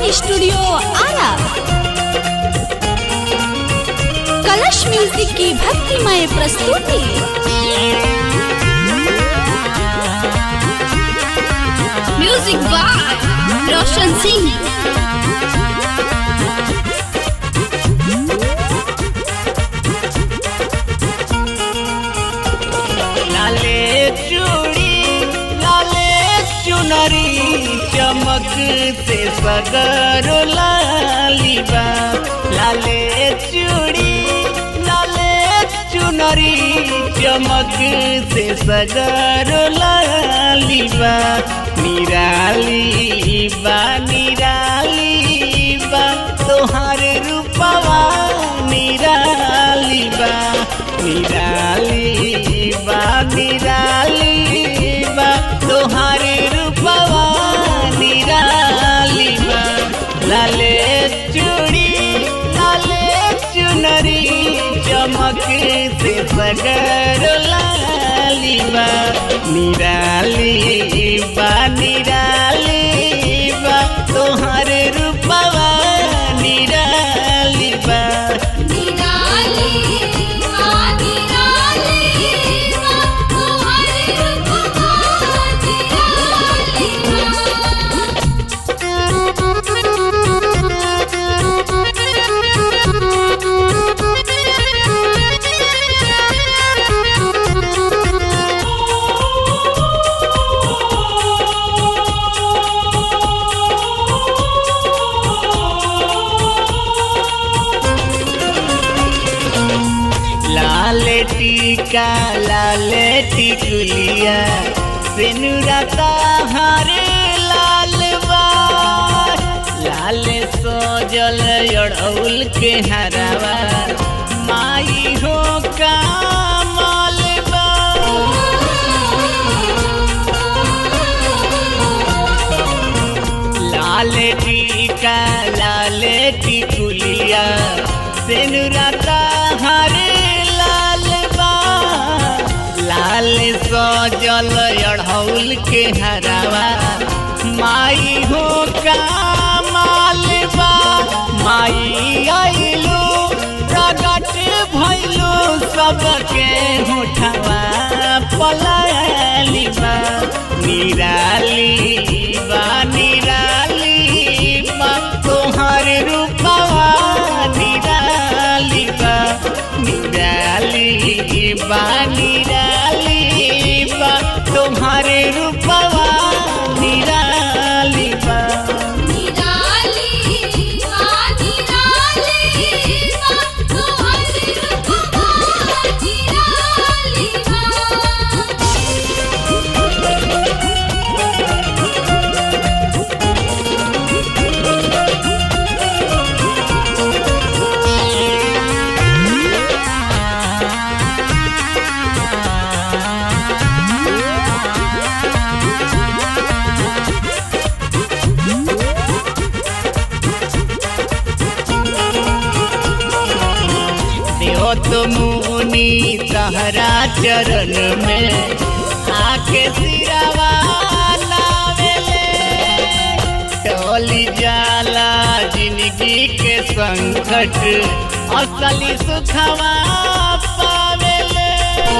studio Ara कलश music की भक्तिमय प्रस्तुति म्यूजिक बाय रोशन सिंह लाले चूड़ी लाले चुनरी चमक से सगर लालीबा लाले चूड़ी लाले चुनरी चमक से सगर लालीबा निराली बा निराली बा तोहार रूपवा निराली बा निराली बा निराली बा तोहार रूपवा निराली बा लाले चूड़ी लाले चुनरी चमक से सगर लाली बा निराली बा निराली बा तोहार रूपवा निराली बा लाल टीका लाल टिकुलिया सिनुरता हरे लाल बा लाल सोजल अड़ौल के हरावा माई हो कामल बा लाल टीका लाल टिकुलिया सिनुरता हरे लाल बा लाल सजल अढ़ौल के हरावा माई हो कामाल बा माई आइलो प्रगट भइलो सबके होठवा पलाली बा निराली बा निराली बा तोहर रूपवा निराली बा निराली बा निराली बा तोहर रूपवा निराली बा देहो तो मुनि तहरा चरण में आके सिरावा नावेले टोली जाला जिंदगी के संकट असली सुखवा पावेले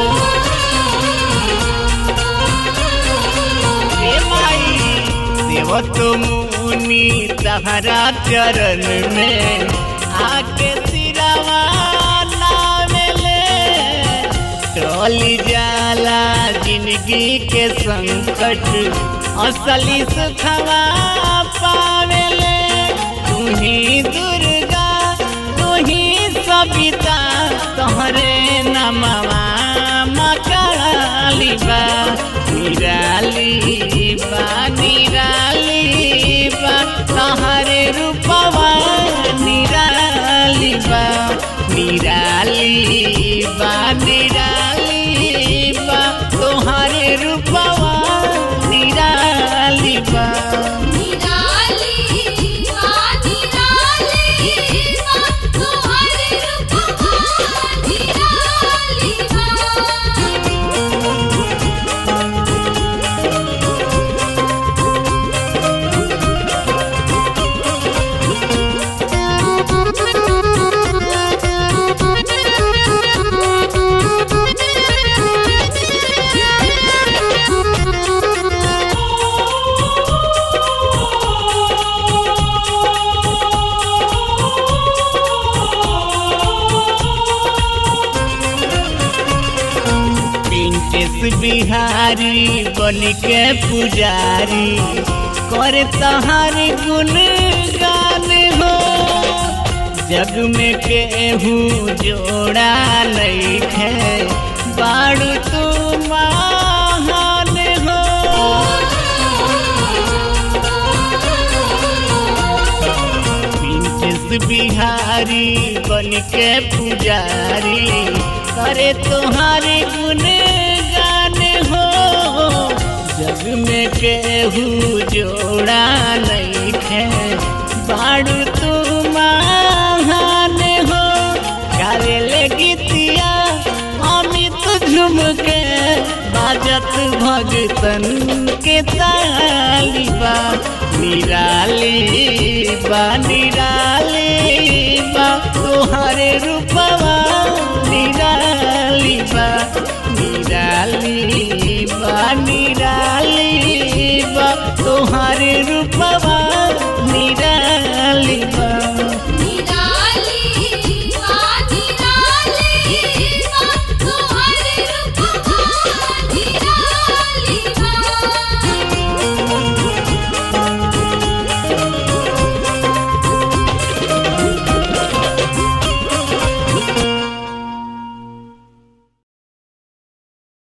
हे माई देव तो मुनि तहरा चरण में आके सिरावा नावेले टोली जाला जिंदगी के संकट असली सुखवा पावेले तुही दुर्गा तुही सविता तोहरे नमवा मकाली बा निराली बा निराली बा तोहरे रूपवा निराली बा निराली बा निराली बा तोहरे रूपवा निराली बा Thank बिहारी बन के पुजारी करे तहार गुण गान हो जग में केहू जोड़ा नहीं है बाड़ू तू महान हो प्रिंसेस बिहारी बन के पुजारी करे तुम्हारे गुण गान हो जग में केहू जोड़ा नहीं है बाड़ू तू महान हो गावे ले गीतिया अमित झुम के बाजत भगतन के ताली बा निराली बा निराली बा तोहरे रूपवा निराली बा निराली बा निराली बा तोहरे रूप